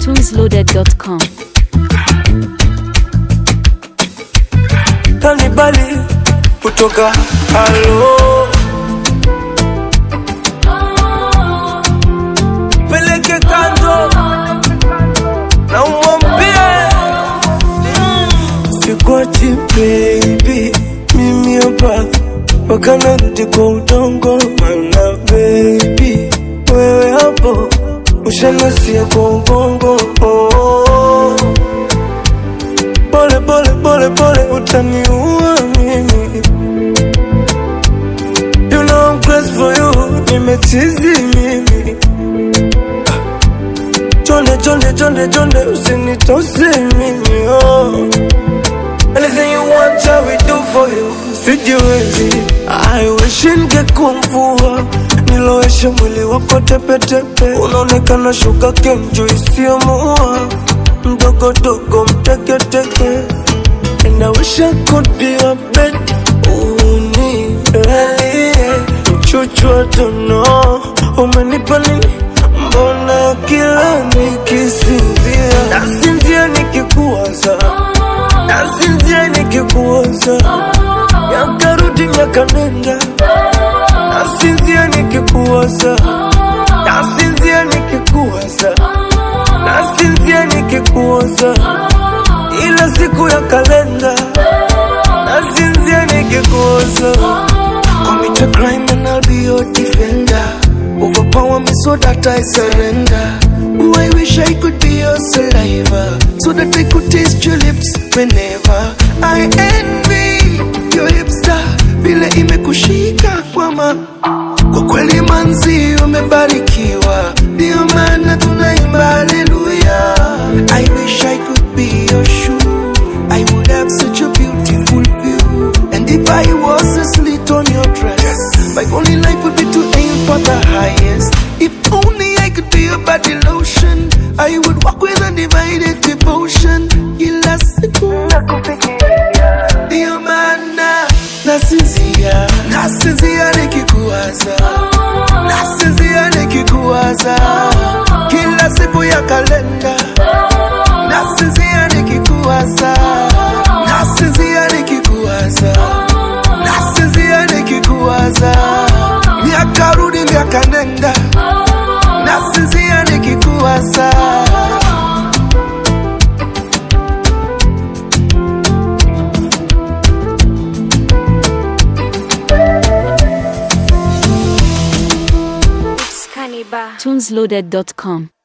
tunesloaded.com. kanibali kutoka halo peleke kando na umwambie sikwachi baby mimi hapa mpaka narudi kwa udongo mana baby wewe hapo ushanasia kwa ubongo oh. pole pole pole pole utaniua mimi you know I'm crazy for you nimechizi mimi Ah. chonde chonde chonde chonde usinitose mimi oh. Anything you want, I will do for you. Sijiwezi, I wish ningekuwa mvua nilowesha mwili wako tepetepe, unaonekana shuka kenjo isiyomuua mdogo dogo mteketeke, and I wish I could be your bed. Unilalie mchuchu wa tono, umenipa nini? Mbona kila nikisinzia nasinzia nikikuwaza nasinzia nikikuwaza miaka rudi miaka nenda nasinzia nikikuwaza nasinzia nikikuwaza nasinzia nikikuwaza ila siku ya kalenda nasinzia nikikuwaza Commit a crime and I'll be your defender. Overpower me so that I surrender. Oh, I wish I could be your saliva so that I could taste your lips whenever I envy your hipster vile imekushika kwama kwa kweli manzi umebarikiwa ndio maana tunaimba haleluya I wish I could be your shoe I would have such a beautiful view and if I was a slit on your dress my only life would be to aim for the highest if only I could be your body lotion I would walk with undivided devotion kila siku ndio maana nasinzia nasinzia nikikuwaza nasinzia nikikuwaza kila siku ya kalenda nasinzia nikikuwaza nasinzia nikikuwaza nasinzia nikikuwaza miaka rudi miaka nenda nasinzia nikikuwaza tunesloaded.com.